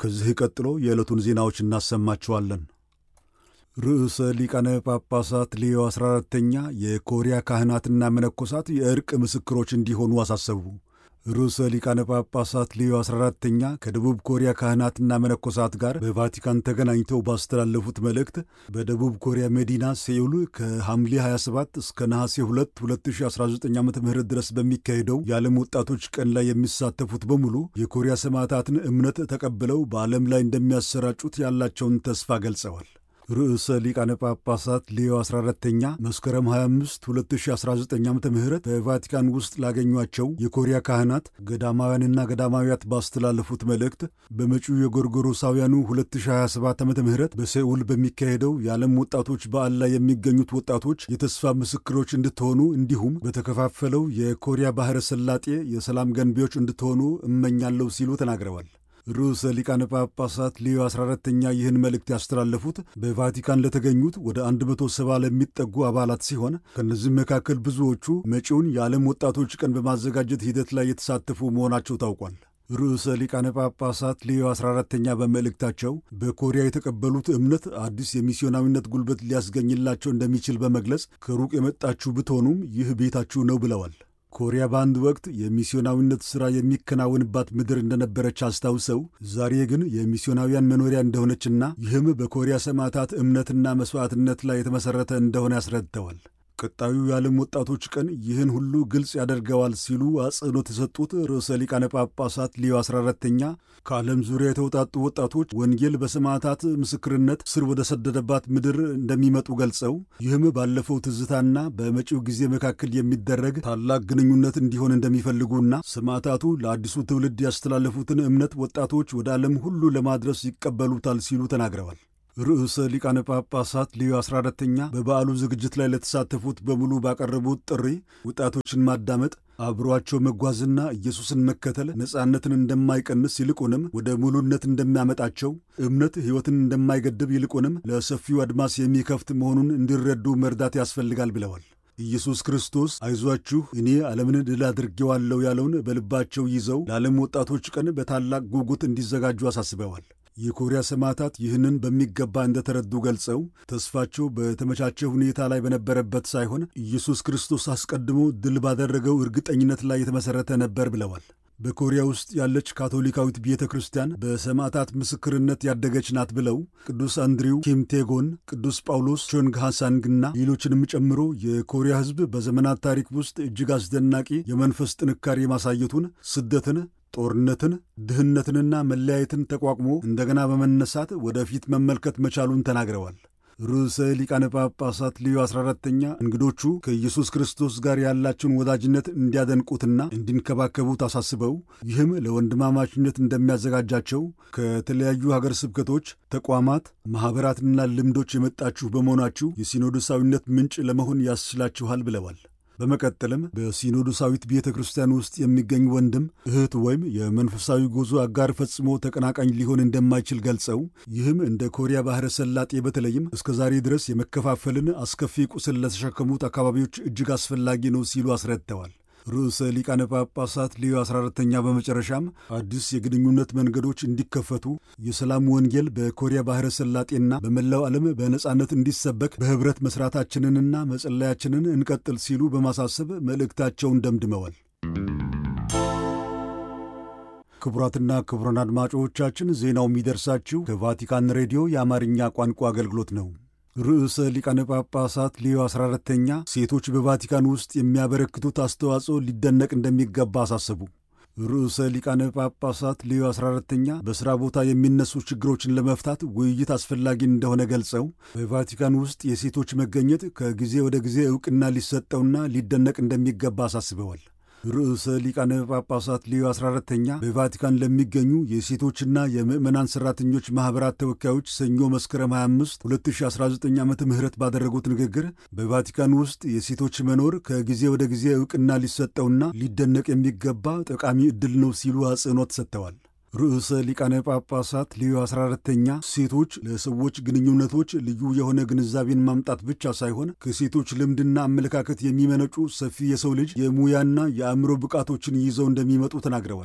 ከዚህ ቀጥሎ የዕለቱን ዜናዎች እናሰማችኋለን። ርዕሰ ሊቃነ ጳጳሳት ሌዮ 14ተኛ የኮሪያ ካህናትና መነኮሳት የእርቅ ምስክሮች እንዲሆኑ አሳሰቡ። ርዕሰ ሊቃነ ጳጳሳት ሌዮ 14ተኛ ከደቡብ ኮሪያ ካህናትና መነኮሳት ጋር በቫቲካን ተገናኝተው ባስተላለፉት መልእክት በደቡብ ኮሪያ መዲና ሴኡል ከሐምሌ 27 እስከ ነሐሴ 2 2019 ዓ ም ድረስ በሚካሄደው የዓለም ወጣቶች ቀን ላይ የሚሳተፉት በሙሉ የኮሪያ ሰማዕታትን እምነት ተቀብለው በዓለም ላይ እንደሚያሰራጩት ያላቸውን ተስፋ ገልጸዋል። ርዕሰ ሊቃነ ጳጳሳት ሌዮ 14ተኛ መስከረም 25 2019 ዓ ም በቫቲካን ውስጥ ላገኟቸው የኮሪያ ካህናት ገዳማውያንና ገዳማውያት ባስተላለፉት መልእክት በመጪው የጎርጎሮሳውያኑ 2027 ዓ ም በሴኡል በሚካሄደው የዓለም ወጣቶች በዓል ላይ የሚገኙት ወጣቶች የተስፋ ምስክሮች እንድትሆኑ እንዲሁም በተከፋፈለው የኮሪያ ባሕረ ሰላጤ የሰላም ገንቢዎች እንድትሆኑ እመኛለሁ ሲሉ ተናግረዋል። ርዕሰ ሊቃነ ጳጳሳት ሌዮ 14ተኛ ይህን መልእክት ያስተላለፉት በቫቲካን ለተገኙት ወደ 170 ለሚጠጉ አባላት ሲሆን ከእነዚህም መካከል ብዙዎቹ መጪውን የዓለም ወጣቶች ቀን በማዘጋጀት ሂደት ላይ የተሳተፉ መሆናቸው ታውቋል። ርዕሰ ሊቃነ ጳጳሳት ሌዮ 14ተኛ በመልእክታቸው በኮሪያ የተቀበሉት እምነት አዲስ የሚስዮናዊነት ጉልበት ሊያስገኝላቸው እንደሚችል በመግለጽ ከሩቅ የመጣችሁ ብትሆኑም ይህ ቤታችሁ ነው ብለዋል። ኮሪያ በአንድ ወቅት የሚስዮናዊነት ሥራ የሚከናወንባት ምድር እንደነበረች አስታውሰው ዛሬ ግን የሚስዮናውያን መኖሪያ እንደሆነችና ይህም በኮሪያ ሰማዕታት እምነትና መሥዋዕትነት ላይ የተመሠረተ እንደሆነ ያስረድተዋል። ቀጣዩ የዓለም ወጣቶች ቀን ይህን ሁሉ ግልጽ ያደርገዋል ሲሉ አጽንኦት የሰጡት ርዕሰ ሊቃነ ጳጳሳት ሊዮ 14ተኛ ከዓለም ዙሪያ የተውጣጡ ወጣቶች ወንጌል በሰማዕታት ምስክርነት ስር ወደ ሰደደባት ምድር እንደሚመጡ ገልጸው ይህም ባለፈው ትዝታና በመጪው ጊዜ መካከል የሚደረግ ታላቅ ግንኙነት እንዲሆን እንደሚፈልጉና ሰማዕታቱ ለአዲሱ ትውልድ ያስተላለፉትን እምነት ወጣቶች ወደ ዓለም ሁሉ ለማድረስ ይቀበሉታል ሲሉ ተናግረዋል። ርዕሰ ሊቃነ ጳጳሳት ሌዮ 14ተኛ በበዓሉ ዝግጅት ላይ ለተሳተፉት በሙሉ ባቀረቡት ጥሪ ወጣቶችን ማዳመጥ፣ አብሯቸው መጓዝና ኢየሱስን መከተል ነፃነትን እንደማይቀንስ ይልቁንም ወደ ሙሉነት እንደሚያመጣቸው፣ እምነት ሕይወትን እንደማይገድብ ይልቁንም ለሰፊው አድማስ የሚከፍት መሆኑን እንዲረዱ መርዳት ያስፈልጋል ብለዋል። ኢየሱስ ክርስቶስ አይዟችሁ እኔ ዓለምን ድል አድርጌዋለሁ ያለውን በልባቸው ይዘው ለዓለም ወጣቶች ቀን በታላቅ ጉጉት እንዲዘጋጁ አሳስበዋል። የኮሪያ ሰማዕታት ይህንን በሚገባ እንደተረዱ ገልጸው ተስፋቸው በተመቻቸ ሁኔታ ላይ በነበረበት ሳይሆን ኢየሱስ ክርስቶስ አስቀድሞ ድል ባደረገው እርግጠኝነት ላይ የተመሠረተ ነበር ብለዋል። በኮሪያ ውስጥ ያለች ካቶሊካዊት ቤተ ክርስቲያን በሰማዕታት ምስክርነት ያደገች ናት ብለው ቅዱስ አንድሪው ኪምቴጎን፣ ቅዱስ ጳውሎስ ቾንግሃሳንግና ሌሎችንም ጨምሮ የኮሪያ ሕዝብ በዘመናት ታሪክ ውስጥ እጅግ አስደናቂ የመንፈስ ጥንካሬ ማሳየቱን ስደትን ጦርነትን፣ ድህነትንና መለያየትን ተቋቁሞ እንደገና በመነሳት ወደፊት መመልከት መቻሉን ተናግረዋል። ርዕሰ ሊቃነ ጳጳሳት ሌዮ 14ተኛ እንግዶቹ ከኢየሱስ ክርስቶስ ጋር ያላቸውን ወዳጅነት እንዲያደንቁትና እንዲንከባከቡት አሳስበው ይህም ለወንድማማችነት እንደሚያዘጋጃቸው ከተለያዩ ሀገር ስብከቶች፣ ተቋማት፣ ማኅበራትና ልምዶች የመጣችሁ በመሆናችሁ የሲኖዶሳዊነት ምንጭ ለመሆን ያስችላችኋል ብለዋል። በመቀጠልም በሲኖዶሳዊት ቤተ ክርስቲያን ውስጥ የሚገኝ ወንድም እህት ወይም የመንፈሳዊ ጉዞ አጋር ፈጽሞ ተቀናቃኝ ሊሆን እንደማይችል ገልጸው ይህም እንደ ኮሪያ ባሕረ ሰላጤ በተለይም እስከ ዛሬ ድረስ የመከፋፈልን አስከፊ ቁስል ለተሸከሙት አካባቢዎች እጅግ አስፈላጊ ነው ሲሉ አስረድተዋል። ርዕሰ ሊቃነ ጳጳሳት ሌዮ 14ተኛ በመጨረሻም አዲስ የግንኙነት መንገዶች እንዲከፈቱ የሰላም ወንጌል በኮሪያ ባሕረ ሰላጤና በመላው ዓለም በነጻነት እንዲሰበክ በኅብረት መሥራታችንንና መጸለያችንን እንቀጥል ሲሉ በማሳሰብ መልእክታቸውን ደምድመዋል። ክቡራትና ክቡራን አድማጮቻችን ዜናው የሚደርሳችሁ ከቫቲካን ሬዲዮ የአማርኛ ቋንቋ አገልግሎት ነው። ርዕሰ ሊቃነ ጳጳሳት ሌዮ 14ተኛ ሴቶች በቫቲካን ውስጥ የሚያበረክቱት አስተዋጽኦ ሊደነቅ እንደሚገባ አሳሰቡ። ርዕሰ ሊቃነ ጳጳሳት ሌዮ 14ተኛ በሥራ ቦታ የሚነሱ ችግሮችን ለመፍታት ውይይት አስፈላጊ እንደሆነ ገልጸው በቫቲካን ውስጥ የሴቶች መገኘት ከጊዜ ወደ ጊዜ ዕውቅና ሊሰጠውና ሊደነቅ እንደሚገባ አሳስበዋል። ርዕሰ ሊቃነ ጳጳሳት ሌዮ 14ተኛ በቫቲካን ለሚገኙ የሴቶችና የምዕመናን ሠራተኞች ማኅበራት ተወካዮች ሰኞ መስከረም 25 2019 ዓ ም ባደረጉት ንግግር በቫቲካን ውስጥ የሴቶች መኖር ከጊዜ ወደ ጊዜ ዕውቅና ሊሰጠውና ሊደነቅ የሚገባ ጠቃሚ ዕድል ነው ሲሉ አጽንኦት ሰጥተዋል። ርዕሰ ሊቃነ ጳጳሳት ሌዮ 14ተኛ ሴቶች ለሰዎች ግንኙነቶች ልዩ የሆነ ግንዛቤን ማምጣት ብቻ ሳይሆን ከሴቶች ልምድና አመለካከት የሚመነጩ ሰፊ የሰው ልጅ የሙያና የአእምሮ ብቃቶችን ይዘው እንደሚመጡ ተናግረዋል።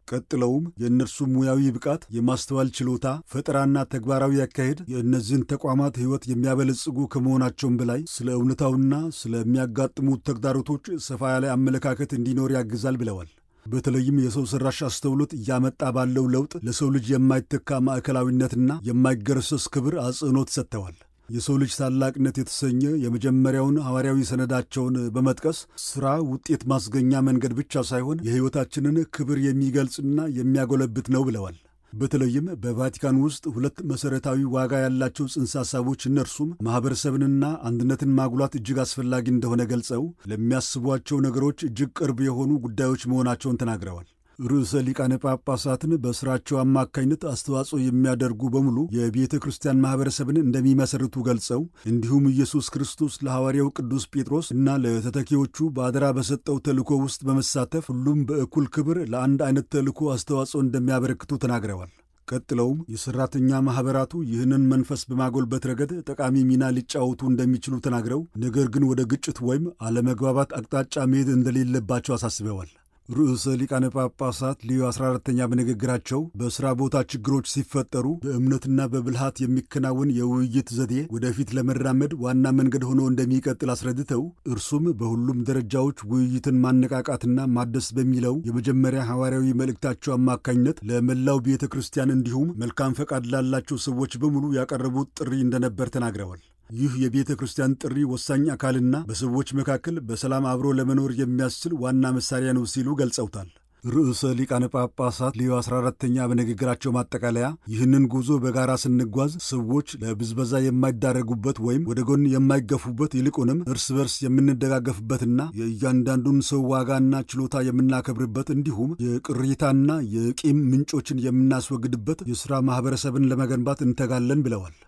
ቀጥለውም የእነርሱ ሙያዊ ብቃት፣ የማስተዋል ችሎታ፣ ፈጠራና ተግባራዊ አካሄድ የእነዚህን ተቋማት ሕይወት የሚያበለጽጉ ከመሆናቸውም በላይ ስለ እውነታውና ስለሚያጋጥሙት ተግዳሮቶች ሰፋ ያለ አመለካከት እንዲኖር ያግዛል ብለዋል። በተለይም የሰው ሠራሽ አስተውሎት እያመጣ ባለው ለውጥ ለሰው ልጅ የማይተካ ማዕከላዊነትና የማይገረሰስ ክብር አጽንዖት ሰጥተዋል። የሰው ልጅ ታላቅነት የተሰኘ የመጀመሪያውን ሐዋርያዊ ሰነዳቸውን በመጥቀስ ሥራ ውጤት ማስገኛ መንገድ ብቻ ሳይሆን የሕይወታችንን ክብር የሚገልጽና የሚያጎለብት ነው ብለዋል። በተለይም በቫቲካን ውስጥ ሁለት መሠረታዊ ዋጋ ያላቸው ጽንሰ ሐሳቦች እነርሱም ማኅበረሰብንና አንድነትን ማጉላት እጅግ አስፈላጊ እንደሆነ ገልጸው ለሚያስቧቸው ነገሮች እጅግ ቅርብ የሆኑ ጉዳዮች መሆናቸውን ተናግረዋል። ርዕሰ ሊቃነ ጳጳሳትን በሥራቸው አማካኝነት አስተዋጽኦ የሚያደርጉ በሙሉ የቤተ ክርስቲያን ማኅበረሰብን እንደሚመሰርቱ ገልጸው እንዲሁም ኢየሱስ ክርስቶስ ለሐዋርያው ቅዱስ ጴጥሮስ እና ለተተኪዎቹ በአደራ በሰጠው ተልእኮ ውስጥ በመሳተፍ ሁሉም በእኩል ክብር ለአንድ አይነት ተልእኮ አስተዋጽኦ እንደሚያበረክቱ ተናግረዋል። ቀጥለውም የሠራተኛ ማኅበራቱ ይህንን መንፈስ በማጎልበት ረገድ ጠቃሚ ሚና ሊጫወቱ እንደሚችሉ ተናግረው ነገር ግን ወደ ግጭት ወይም አለመግባባት አቅጣጫ መሄድ እንደሌለባቸው አሳስበዋል። ርዕሰ ሊቃነ ጳጳሳት ሊዮ 14ተኛ በንግግራቸው በሥራ ቦታ ችግሮች ሲፈጠሩ በእምነትና በብልሃት የሚከናወን የውይይት ዘዴ ወደፊት ለመራመድ ዋና መንገድ ሆኖ እንደሚቀጥል አስረድተው እርሱም በሁሉም ደረጃዎች ውይይትን ማነቃቃትና ማደስ በሚለው የመጀመሪያ ሐዋርያዊ መልእክታቸው አማካኝነት ለመላው ቤተ ክርስቲያን እንዲሁም መልካም ፈቃድ ላላቸው ሰዎች በሙሉ ያቀረቡት ጥሪ እንደነበር ተናግረዋል። ይህ የቤተ ክርስቲያን ጥሪ ወሳኝ አካልና በሰዎች መካከል በሰላም አብሮ ለመኖር የሚያስችል ዋና መሳሪያ ነው ሲሉ ገልጸውታል። ርዕሰ ሊቃነ ጳጳሳት ሊዮ 14ተኛ በንግግራቸው ማጠቃለያ ይህንን ጉዞ በጋራ ስንጓዝ ሰዎች ለብዝበዛ የማይዳረጉበት ወይም ወደ ጎን የማይገፉበት ይልቁንም እርስ በርስ የምንደጋገፍበትና የእያንዳንዱን ሰው ዋጋና ችሎታ የምናከብርበት እንዲሁም የቅሬታና የቂም ምንጮችን የምናስወግድበት የሥራ ማኅበረሰብን ለመገንባት እንተጋለን ብለዋል።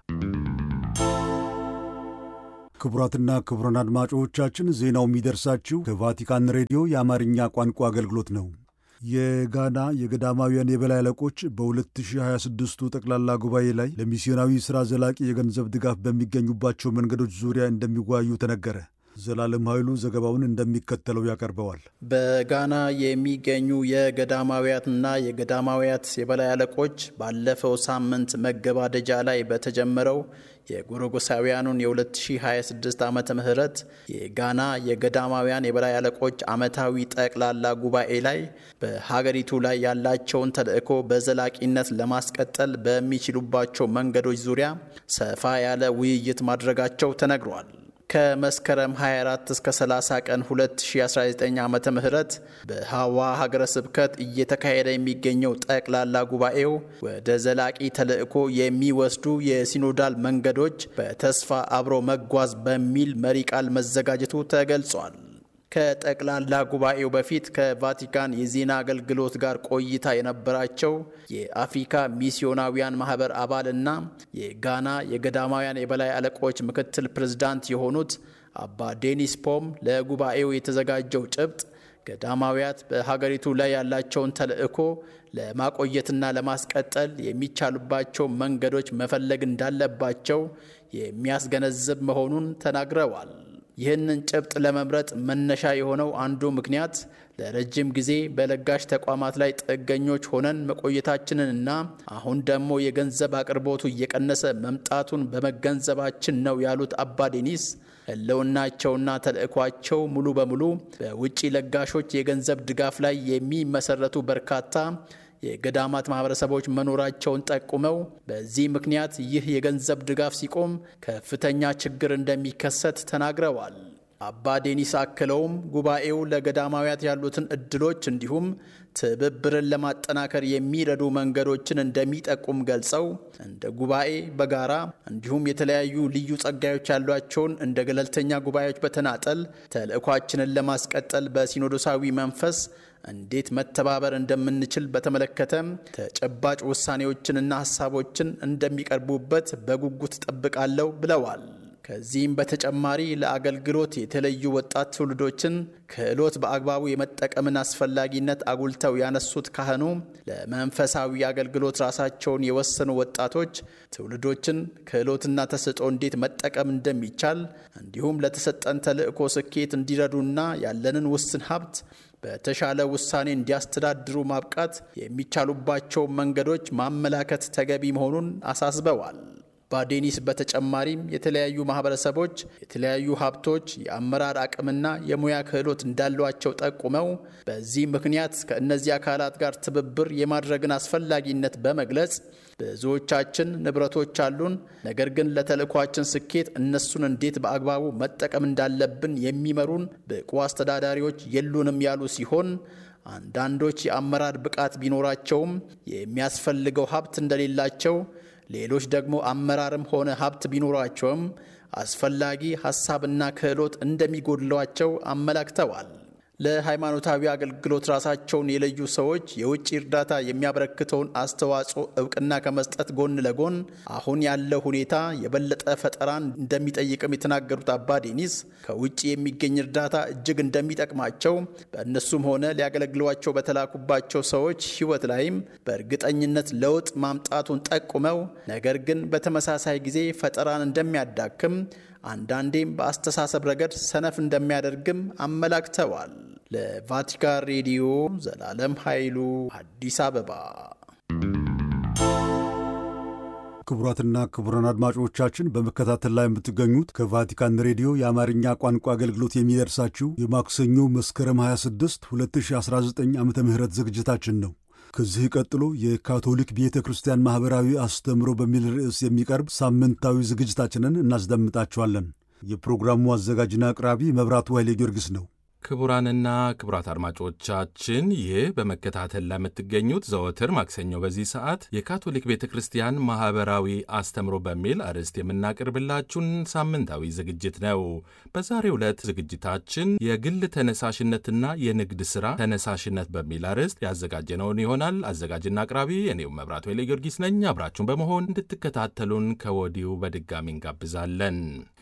ክቡራትና ክቡራን አድማጮቻችን ዜናው የሚደርሳችሁ ከቫቲካን ሬዲዮ የአማርኛ ቋንቋ አገልግሎት ነው። የጋና የገዳማውያን የበላይ አለቆች በ2026ቱ ጠቅላላ ጉባኤ ላይ ለሚስዮናዊ ሥራ ዘላቂ የገንዘብ ድጋፍ በሚገኙባቸው መንገዶች ዙሪያ እንደሚወያዩ ተነገረ። ዘላለም ኃይሉ ዘገባውን እንደሚከተለው ያቀርበዋል። በጋና የሚገኙ የገዳማውያትና የገዳማውያት የበላይ አለቆች ባለፈው ሳምንት መገባደጃ ላይ በተጀመረው የጎረጎሳውያኑን የ2026 ዓመተ ምህረት የጋና የገዳማውያን የበላይ አለቆች ዓመታዊ ጠቅላላ ጉባኤ ላይ በሀገሪቱ ላይ ያላቸውን ተልዕኮ በዘላቂነት ለማስቀጠል በሚችሉባቸው መንገዶች ዙሪያ ሰፋ ያለ ውይይት ማድረጋቸው ተነግሯል። ከመስከረም 24 እስከ 30 ቀን 2019 ዓ ም በሐዋ ሀገረ ስብከት እየተካሄደ የሚገኘው ጠቅላላ ጉባኤው ወደ ዘላቂ ተልዕኮ የሚወስዱ የሲኖዳል መንገዶች በተስፋ አብሮ መጓዝ በሚል መሪ ቃል መዘጋጀቱ ተገልጿል። ከጠቅላላ ጉባኤው በፊት ከቫቲካን የዜና አገልግሎት ጋር ቆይታ የነበራቸው የአፍሪካ ሚስዮናውያን ማህበር አባልና የጋና የገዳማውያን የበላይ አለቆች ምክትል ፕሬዝዳንት የሆኑት አባ ዴኒስ ፖም ለጉባኤው የተዘጋጀው ጭብጥ ገዳማውያት በሀገሪቱ ላይ ያላቸውን ተልዕኮ ለማቆየትና ለማስቀጠል የሚቻሉባቸው መንገዶች መፈለግ እንዳለባቸው የሚያስገነዝብ መሆኑን ተናግረዋል። ይህንን ጭብጥ ለመምረጥ መነሻ የሆነው አንዱ ምክንያት ለረጅም ጊዜ በለጋሽ ተቋማት ላይ ጥገኞች ሆነን መቆየታችንንና አሁን ደግሞ የገንዘብ አቅርቦቱ እየቀነሰ መምጣቱን በመገንዘባችን ነው ያሉት አባ ዴኒስ ሕልውናቸውና ተልዕኳቸው ሙሉ በሙሉ በውጭ ለጋሾች የገንዘብ ድጋፍ ላይ የሚመሰረቱ በርካታ የገዳማት ማህበረሰቦች መኖራቸውን ጠቁመው በዚህ ምክንያት ይህ የገንዘብ ድጋፍ ሲቆም ከፍተኛ ችግር እንደሚከሰት ተናግረዋል። አባ ዴኒስ አክለውም ጉባኤው ለገዳማውያት ያሉትን እድሎች እንዲሁም ትብብርን ለማጠናከር የሚረዱ መንገዶችን እንደሚጠቁም ገልጸው እንደ ጉባኤ በጋራ እንዲሁም የተለያዩ ልዩ ጸጋዮች ያሏቸውን እንደ ገለልተኛ ጉባኤዎች በተናጠል ተልዕኳችንን ለማስቀጠል በሲኖዶሳዊ መንፈስ እንዴት መተባበር እንደምንችል በተመለከተ ተጨባጭ ውሳኔዎችንና ሀሳቦችን እንደሚቀርቡበት በጉጉት ጠብቃለሁ ብለዋል። ከዚህም በተጨማሪ ለአገልግሎት የተለዩ ወጣት ትውልዶችን ክህሎት በአግባቡ የመጠቀምን አስፈላጊነት አጉልተው ያነሱት ካህኑ ለመንፈሳዊ አገልግሎት ራሳቸውን የወሰኑ ወጣቶች ትውልዶችን ክህሎትና ተሰጥኦ እንዴት መጠቀም እንደሚቻል እንዲሁም ለተሰጠን ተልዕኮ ስኬት እንዲረዱና ያለንን ውስን ሀብት በተሻለ ውሳኔ እንዲያስተዳድሩ ማብቃት የሚቻሉባቸውን መንገዶች ማመላከት ተገቢ መሆኑን አሳስበዋል። ባዴኒስ በተጨማሪም የተለያዩ ማህበረሰቦች የተለያዩ ሀብቶች፣ የአመራር አቅምና የሙያ ክህሎት እንዳሏቸው ጠቁመው በዚህ ምክንያት ከእነዚህ አካላት ጋር ትብብር የማድረግን አስፈላጊነት በመግለጽ ብዙዎቻችን ንብረቶች አሉን፣ ነገር ግን ለተልእኳችን ስኬት እነሱን እንዴት በአግባቡ መጠቀም እንዳለብን የሚመሩን ብቁ አስተዳዳሪዎች የሉንም ያሉ ሲሆን አንዳንዶች የአመራር ብቃት ቢኖራቸውም የሚያስፈልገው ሀብት እንደሌላቸው ሌሎች ደግሞ አመራርም ሆነ ሀብት ቢኖራቸውም አስፈላጊ ሀሳብና ክህሎት እንደሚጎድሏቸው አመላክተዋል። ለሃይማኖታዊ አገልግሎት ራሳቸውን የለዩ ሰዎች የውጭ እርዳታ የሚያበረክተውን አስተዋጽኦ እውቅና ከመስጠት ጎን ለጎን አሁን ያለው ሁኔታ የበለጠ ፈጠራን እንደሚጠይቅም የተናገሩት አባ ዴኒስ ከውጭ የሚገኝ እርዳታ እጅግ እንደሚጠቅማቸው በእነሱም ሆነ ሊያገለግሏቸው በተላኩባቸው ሰዎች ሕይወት ላይም በእርግጠኝነት ለውጥ ማምጣቱን ጠቁመው ነገር ግን በተመሳሳይ ጊዜ ፈጠራን እንደሚያዳክም አንዳንዴም በአስተሳሰብ ረገድ ሰነፍ እንደሚያደርግም አመላክተዋል። ለቫቲካን ሬዲዮ ዘላለም ኃይሉ አዲስ አበባ። ክቡራትና ክቡራን አድማጮቻችን በመከታተል ላይ የምትገኙት ከቫቲካን ሬዲዮ የአማርኛ ቋንቋ አገልግሎት የሚደርሳችሁ የማክሰኞ መስከረም 26 2019 ዓ ም ዝግጅታችን ነው። ከዚህ ቀጥሎ የካቶሊክ ቤተ ክርስቲያን ማኅበራዊ አስተምሮ በሚል ርዕስ የሚቀርብ ሳምንታዊ ዝግጅታችንን እናስደምጣችኋለን። የፕሮግራሙ አዘጋጅና አቅራቢ መብራቱ ኃይሌ ጊዮርጊስ ነው። ክቡራንና ክቡራት አድማጮቻችን ይህ በመከታተል ለምትገኙት ዘወትር ማክሰኞ በዚህ ሰዓት የካቶሊክ ቤተ ክርስቲያን ማኅበራዊ አስተምሮ በሚል አርዕስት የምናቀርብላችሁን ሳምንታዊ ዝግጅት ነው። በዛሬው ዕለት ዝግጅታችን የግል ተነሳሽነትና የንግድ ሥራ ተነሳሽነት በሚል አርዕስት ያዘጋጀነውን ይሆናል። አዘጋጅና አቅራቢ እኔው መብራቱ ኃይለ ጊዮርጊስ ነኝ። አብራችሁን በመሆን እንድትከታተሉን ከወዲሁ በድጋሚ እንጋብዛለን።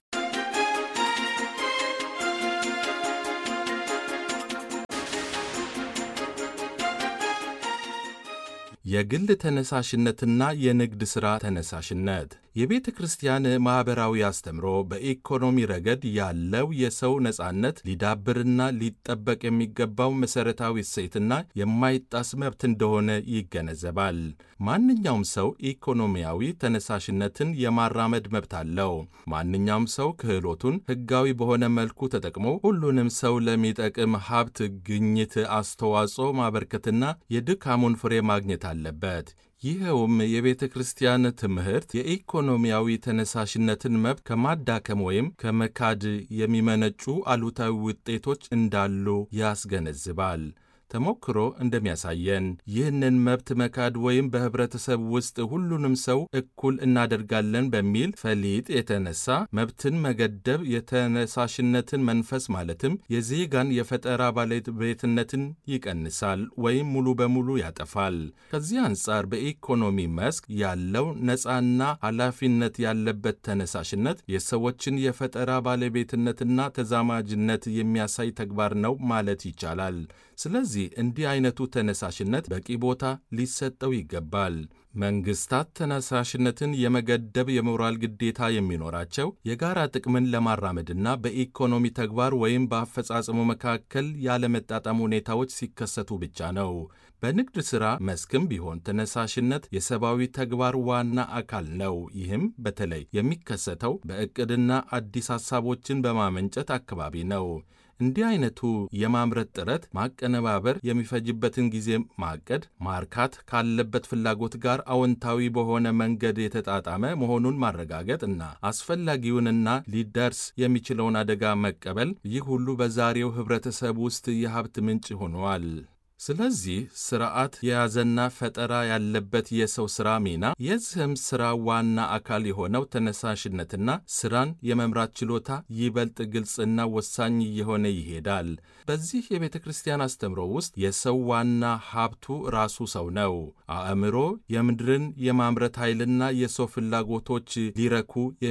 የግል ተነሳሽነትና የንግድ ሥራ ተነሳሽነት የቤተ ክርስቲያን ማኅበራዊ አስተምሮ በኢኮኖሚ ረገድ ያለው የሰው ነጻነት ሊዳብርና ሊጠበቅ የሚገባው መሠረታዊ እሴትና የማይጣስ መብት እንደሆነ ይገነዘባል። ማንኛውም ሰው ኢኮኖሚያዊ ተነሳሽነትን የማራመድ መብት አለው። ማንኛውም ሰው ክህሎቱን ሕጋዊ በሆነ መልኩ ተጠቅሞ ሁሉንም ሰው ለሚጠቅም ሀብት ግኝት አስተዋጽኦ ማበርከትና የድካሙን ፍሬ ማግኘት አለበት። ይኸውም የቤተ ክርስቲያን ትምህርት የኢኮኖሚያዊ ተነሳሽነትን መብት ከማዳከም ወይም ከመካድ የሚመነጩ አሉታዊ ውጤቶች እንዳሉ ያስገነዝባል። ተሞክሮ እንደሚያሳየን ይህንን መብት መካድ ወይም በኅብረተሰብ ውስጥ ሁሉንም ሰው እኩል እናደርጋለን በሚል ፈሊጥ የተነሳ መብትን መገደብ የተነሳሽነትን መንፈስ ማለትም የዜጋን የፈጠራ ባለቤትነትን ይቀንሳል ወይም ሙሉ በሙሉ ያጠፋል። ከዚህ አንጻር በኢኮኖሚ መስክ ያለው ነፃና ኃላፊነት ያለበት ተነሳሽነት የሰዎችን የፈጠራ ባለቤትነትና ተዛማጅነት የሚያሳይ ተግባር ነው ማለት ይቻላል። ስለዚህ እንዲህ አይነቱ ተነሳሽነት በቂ ቦታ ሊሰጠው ይገባል። መንግስታት ተነሳሽነትን የመገደብ የሞራል ግዴታ የሚኖራቸው የጋራ ጥቅምን ለማራመድና በኢኮኖሚ ተግባር ወይም በአፈጻጸሙ መካከል ያለመጣጣም ሁኔታዎች ሲከሰቱ ብቻ ነው። በንግድ ሥራ መስክም ቢሆን ተነሳሽነት የሰብአዊ ተግባር ዋና አካል ነው። ይህም በተለይ የሚከሰተው በዕቅድና አዲስ ሐሳቦችን በማመንጨት አካባቢ ነው። እንዲህ አይነቱ የማምረት ጥረት ማቀነባበር የሚፈጅበትን ጊዜ ማቀድ፣ ማርካት ካለበት ፍላጎት ጋር አዎንታዊ በሆነ መንገድ የተጣጣመ መሆኑን ማረጋገጥ እና አስፈላጊውንና ሊደርስ የሚችለውን አደጋ መቀበል፣ ይህ ሁሉ በዛሬው ኅብረተሰብ ውስጥ የሀብት ምንጭ ሆነዋል። ስለዚህ ስርዓት የያዘና ፈጠራ ያለበት የሰው ሥራ ሚና የዚህም ሥራ ዋና አካል የሆነው ተነሳሽነትና ሥራን የመምራት ችሎታ ይበልጥ ግልጽና ወሳኝ እየሆነ ይሄዳል። በዚህ የቤተ ክርስቲያን አስተምሮ ውስጥ የሰው ዋና ሀብቱ ራሱ ሰው ነው። አእምሮ የምድርን የማምረት ኃይልና የሰው ፍላጎቶች ሊረኩ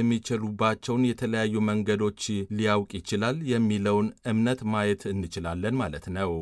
የሚችሉባቸውን የተለያዩ መንገዶች ሊያውቅ ይችላል የሚለውን እምነት ማየት እንችላለን ማለት ነው።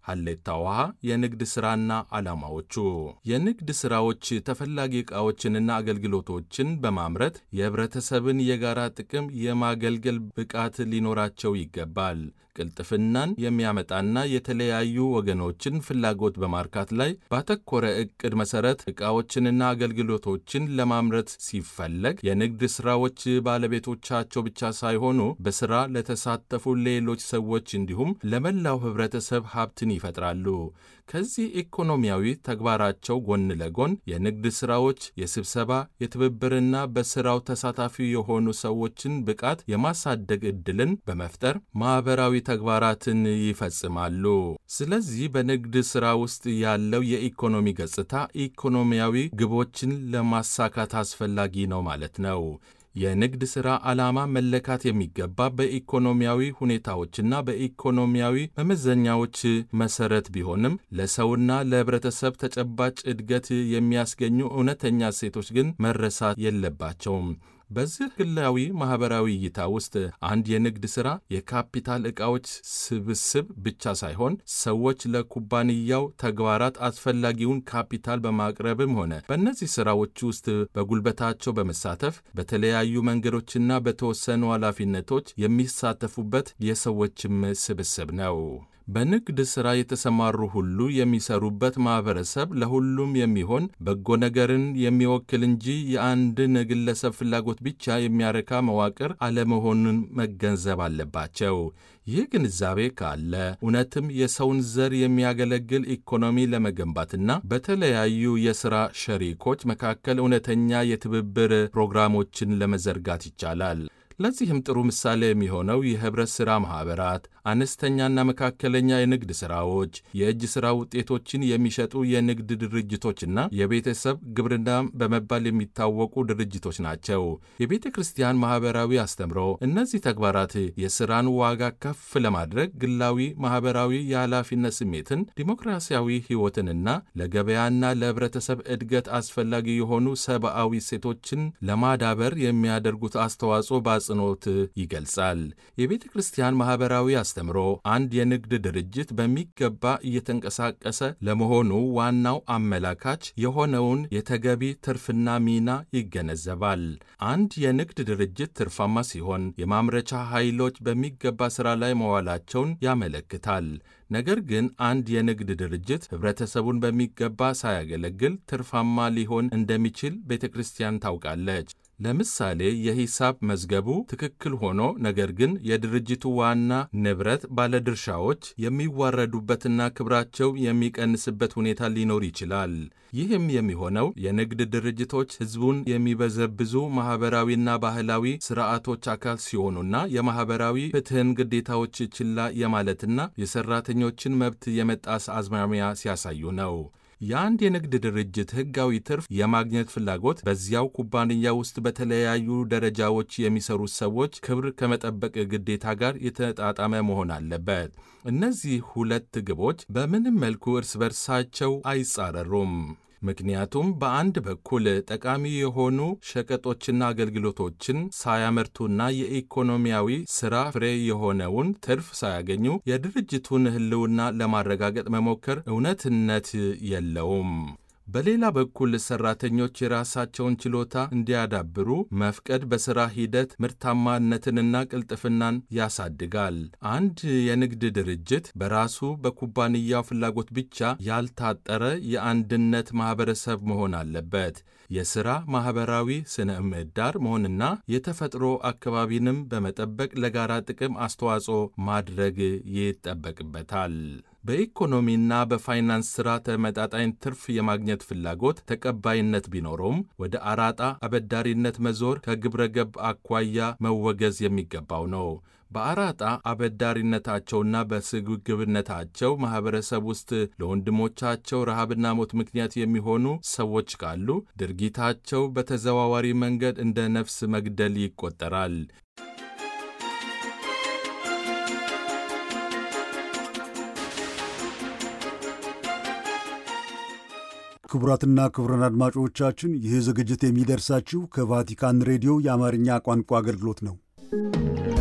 ሀሌታ ውሃ የንግድ ሥራና ዓላማዎቹ የንግድ ሥራዎች ተፈላጊ ዕቃዎችንና አገልግሎቶችን በማምረት የኅብረተሰብን የጋራ ጥቅም የማገልገል ብቃት ሊኖራቸው ይገባል። ቅልጥፍናን የሚያመጣና የተለያዩ ወገኖችን ፍላጎት በማርካት ላይ ባተኮረ ዕቅድ መሠረት ዕቃዎችንና አገልግሎቶችን ለማምረት ሲፈለግ የንግድ ሥራዎች ባለቤቶቻቸው ብቻ ሳይሆኑ በሥራ ለተሳተፉ ሌሎች ሰዎች እንዲሁም ለመላው ኅብረተሰብ ሀብትን ይፈጥራሉ። ከዚህ ኢኮኖሚያዊ ተግባራቸው ጎን ለጎን የንግድ ሥራዎች የስብሰባ የትብብርና በሥራው ተሳታፊ የሆኑ ሰዎችን ብቃት የማሳደግ ዕድልን በመፍጠር ማኅበራዊ ተግባራትን ይፈጽማሉ። ስለዚህ በንግድ ሥራ ውስጥ ያለው የኢኮኖሚ ገጽታ ኢኮኖሚያዊ ግቦችን ለማሳካት አስፈላጊ ነው ማለት ነው። የንግድ ሥራ ዓላማ መለካት የሚገባ በኢኮኖሚያዊ ሁኔታዎችና በኢኮኖሚያዊ መመዘኛዎች መሠረት ቢሆንም ለሰውና ለኅብረተሰብ ተጨባጭ እድገት የሚያስገኙ እውነተኛ እሴቶች ግን መረሳት የለባቸውም። በዚህ ግላዊ ማኅበራዊ እይታ ውስጥ አንድ የንግድ ሥራ የካፒታል ዕቃዎች ስብስብ ብቻ ሳይሆን ሰዎች ለኩባንያው ተግባራት አስፈላጊውን ካፒታል በማቅረብም ሆነ በእነዚህ ሥራዎች ውስጥ በጉልበታቸው በመሳተፍ በተለያዩ መንገዶችና በተወሰኑ ኃላፊነቶች የሚሳተፉበት የሰዎችም ስብስብ ነው። በንግድ ሥራ የተሰማሩ ሁሉ የሚሰሩበት ማኅበረሰብ ለሁሉም የሚሆን በጎ ነገርን የሚወክል እንጂ የአንድን ግለሰብ ፍላጎት ብቻ የሚያረካ መዋቅር አለመሆኑን መገንዘብ አለባቸው። ይህ ግንዛቤ ካለ እውነትም የሰውን ዘር የሚያገለግል ኢኮኖሚ ለመገንባትና በተለያዩ የሥራ ሸሪኮች መካከል እውነተኛ የትብብር ፕሮግራሞችን ለመዘርጋት ይቻላል። ለዚህም ጥሩ ምሳሌ የሚሆነው የኅብረት ሥራ ማኅበራት፣ አነስተኛና መካከለኛ የንግድ ሥራዎች፣ የእጅ ሥራ ውጤቶችን የሚሸጡ የንግድ ድርጅቶችና የቤተሰብ ግብርና በመባል የሚታወቁ ድርጅቶች ናቸው። የቤተ ክርስቲያን ማኅበራዊ አስተምሮ እነዚህ ተግባራት የሥራን ዋጋ ከፍ ለማድረግ ግላዊ ማኅበራዊ የኃላፊነት ስሜትን፣ ዲሞክራሲያዊ ሕይወትንና ለገበያና ለኅብረተሰብ እድገት አስፈላጊ የሆኑ ሰብአዊ እሴቶችን ለማዳበር የሚያደርጉት አስተዋጽኦ በአጽንኦት ይገልጻል። የቤተ ክርስቲያን ማኅበራዊ አስተምሮ አንድ የንግድ ድርጅት በሚገባ እየተንቀሳቀሰ ለመሆኑ ዋናው አመላካች የሆነውን የተገቢ ትርፍና ሚና ይገነዘባል። አንድ የንግድ ድርጅት ትርፋማ ሲሆን የማምረቻ ኃይሎች በሚገባ ሥራ ላይ መዋላቸውን ያመለክታል። ነገር ግን አንድ የንግድ ድርጅት ኅብረተሰቡን በሚገባ ሳያገለግል ትርፋማ ሊሆን እንደሚችል ቤተ ክርስቲያን ታውቃለች። ለምሳሌ የሂሳብ መዝገቡ ትክክል ሆኖ ነገር ግን የድርጅቱ ዋና ንብረት ባለድርሻዎች የሚዋረዱበትና ክብራቸው የሚቀንስበት ሁኔታ ሊኖር ይችላል። ይህም የሚሆነው የንግድ ድርጅቶች ሕዝቡን የሚበዘብዙ ማኅበራዊና ባህላዊ ሥርዓቶች አካል ሲሆኑና የማኅበራዊ ፍትሕን ግዴታዎች ችላ የማለትና የሠራተኞችን መብት የመጣስ አዝማሚያ ሲያሳዩ ነው። የአንድ የንግድ ድርጅት ሕጋዊ ትርፍ የማግኘት ፍላጎት በዚያው ኩባንያ ውስጥ በተለያዩ ደረጃዎች የሚሰሩ ሰዎች ክብር ከመጠበቅ ግዴታ ጋር የተጣጣመ መሆን አለበት። እነዚህ ሁለት ግቦች በምንም መልኩ እርስ በርሳቸው አይጻረሩም። ምክንያቱም በአንድ በኩል ጠቃሚ የሆኑ ሸቀጦችና አገልግሎቶችን ሳያመርቱና የኢኮኖሚያዊ ሥራ ፍሬ የሆነውን ትርፍ ሳያገኙ የድርጅቱን ሕልውና ለማረጋገጥ መሞከር እውነትነት የለውም። በሌላ በኩል ሰራተኞች የራሳቸውን ችሎታ እንዲያዳብሩ መፍቀድ በሥራ ሂደት ምርታማነትንና ቅልጥፍናን ያሳድጋል። አንድ የንግድ ድርጅት በራሱ በኩባንያው ፍላጎት ብቻ ያልታጠረ የአንድነት ማኅበረሰብ መሆን አለበት። የሥራ ማኅበራዊ ስነ ምህዳር መሆንና የተፈጥሮ አካባቢንም በመጠበቅ ለጋራ ጥቅም አስተዋጽኦ ማድረግ ይጠበቅበታል። በኢኮኖሚና በፋይናንስ ሥራ ተመጣጣኝ ትርፍ የማግኘት ፍላጎት ተቀባይነት ቢኖረውም ወደ አራጣ አበዳሪነት መዞር ከግብረ ገብ አኳያ መወገዝ የሚገባው ነው። በአራጣ አበዳሪነታቸውና በስግብግብነታቸው ማኅበረሰብ ውስጥ ለወንድሞቻቸው ረሃብና ሞት ምክንያት የሚሆኑ ሰዎች ካሉ ድርጊታቸው በተዘዋዋሪ መንገድ እንደ ነፍስ መግደል ይቆጠራል። ክቡራትና ክቡራን አድማጮቻችን ይህ ዝግጅት የሚደርሳችሁ ከቫቲካን ሬዲዮ የአማርኛ ቋንቋ አገልግሎት ነው።